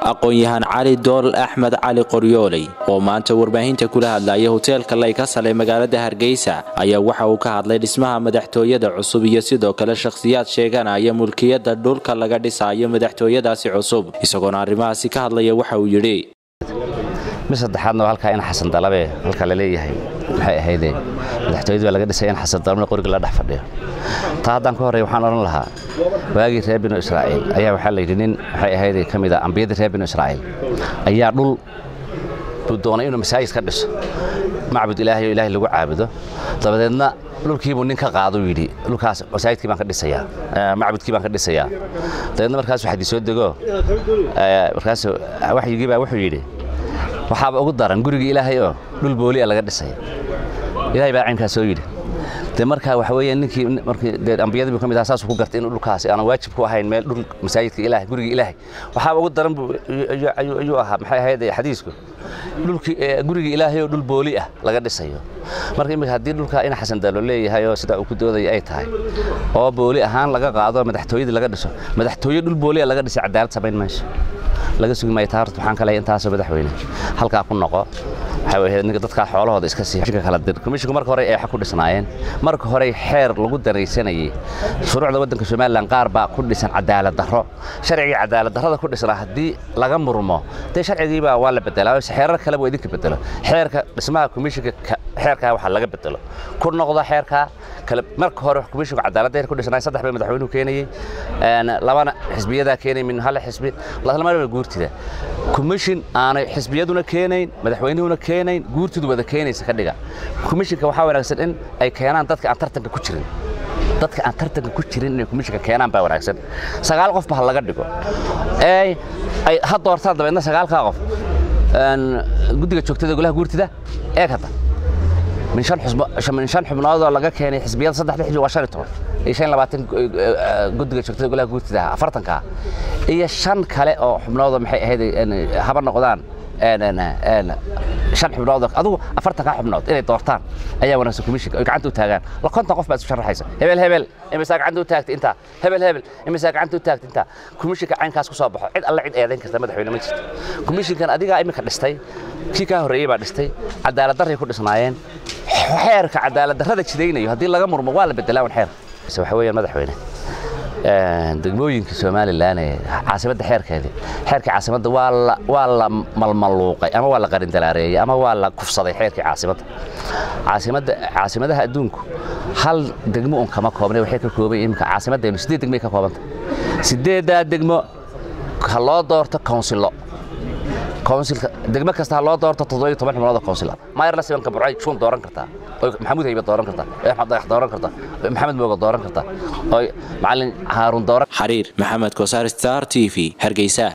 aqoon-yahan cali dool axmed cali qoryooley oo maanta warbaahinta kula hadlaya hoteelka laykasal ee magaalada hargeysa ayaa waxa uu ka hadlay dhismaha madaxtooyada cusub iyo sidoo kale shakhsiyaad sheeganaya mulkiyadda dhulka laga dhisayo madaxtooyadaasi cusub isagoona arrimahaasi ka hadlaya waxa uu yidhi mid saddexaadna waa halkaa in xasan dalabe halka la leeyahay maxay ahayde madaxtooyadii baa laga dhisay in xasan dalabna qoriga la dhex fadhiyo taa haddaan ka horreeya waxaan odhan lahaa waagii reer binu israa'iil ayaa waxaa la yidhi nin maxay ahayde ka mid a ambiyadii reer binu israa'iil ayaa dhul buu doonay inuu masaajid ka dhiso macbud ilaahay oo ilaahay lagu caabudo dabadeedna dhulkiibuu nin ka qaaduu yidhi dhulkaas masaajidkii baan ka dhisayaa macbudkii baan ka dhisayaa dabeedna markaasuu xadii soo dego markaasuu waxyigii baa wuxuu yidhi waxaaba ugu daran gurigii ilaahay oo dhul booliya laga dhisay ilaahay baa caynkaas soo yidhi de marka waxa weeye ninkii markii dee ambiyadii buu ka mid ahaa saasuu ku gartay inuu dhulkaasi aanan waajib ku ahayn meel dhul masaajidka ilaahay gurigii ilaahay waxaaba ugu daran buu ayuu ahaa maxay ahayd xadiisku dhulkii gurigii ilaahay oo dhul booli ah laga dhisayo marka iminka haddii dhulka in xasan dalo leeyahay oo sidaa uu ku doodaya ay tahay oo booli ahaan laga qaado madaxtooyadii laga dhiso madaxtooye dhul booliya laga dhisay cadaalad samayn mayso laga sugi maayo taa horta waxaan ka leeyahay intaasoo madaxweyne halkaa ku noqo waxay ahayd ninka dadkaa xoolahooda iska sii xishinka kala dir komishinku marka hore ay xaq ku dhisnaayeen marka hore xeer lagu daraysanayay shuruucda waddanka somalilan qaar baa ku dhisan cadaalad darro sharcigii cadaalad darrada ku dhisnaa haddii laga murmo dee sharcigiibaa waa la bedelaa xeerar kaleba waa idinka bedelo xeerka dhismaha komishinka xeerkaa waxaa laga bedelo ku noqdo xeerkaa kale marka hore komishinku cadaaladda ku dhisnaay saddex bay madaxweynuhu keenayey labana xisbiyadaa keenay min hal xisbi lamarba guurtida komishin aanay xisbiyaduna keenayn madaxweynuhuna keenayn guurtidu wada keenaysa ka dhiga komishinka waxaa wanaagsan in ay keenaan dadka aan tartanka ku jirin dadka aan tartanka ku jirin inay komishinka keenaan baa wanaagsan sagaal qofba ha laga dhigo ee ay ha doortaan dabeedna sagaalkaa qof guddiga joogtada golaha guurtida eeg hadda min shan min shan xubnoodoo laga keenay xisbiyada saddexda xisbi waa shan iyo toban iyo shan labaatan guddiga joogtada golaha guurtida afartanka iyo shan kale oo xubnoodoo maxay ahayd haba noqdaan shan xubnood adugu afartankaa xubnood inay doortaan ayaa wanaagsan komishinka oy gacanta u taagaan la konton qof baa isu sharaxaysa hebel hebel imisaa gacanta u taagtay intaa hebel hebel imisaa gacanta u taagtay intaa komishinka caynkaas ku soo baxo cid alle cid eedayn karta madaxweyne ma jirto komishinkan adigaa iminka dhistay kii kaa horreeyey baa dhistay cadaalad darray ku dhisnaayeen xeerka cadaalad darrada jidaynayo haddii laga murmo waa la bedelaa wan xeerka waxa weeyaan madaxweyne degmooyinka somalilan ee caasimadda xeerkeedii xeerkii caasimadda waa la malmaluuqay ama waa la qarindalaareeyey ama waa la kufsaday xeerkii caasimadda caasimadda caasimadaha adduunku hal degmo un kama koobnay waxay ka kooban iminka caasimaddeenu siddeed degmay ka koobanta siddeeddaa degmo ha loo doorto konsilo konsilka degmo kasta ha loo doorto toddoba iyo toban xubnood oo konsila maayarla sibanka burcay shuun dooran kartaa oy maxamuud haybe dooran kartaa oy axmed dagax dooran kartaa oy maxamed mooga dooran kartaa oy macalin haaruun dooran xariir maxamed kosaar star t v hargeysa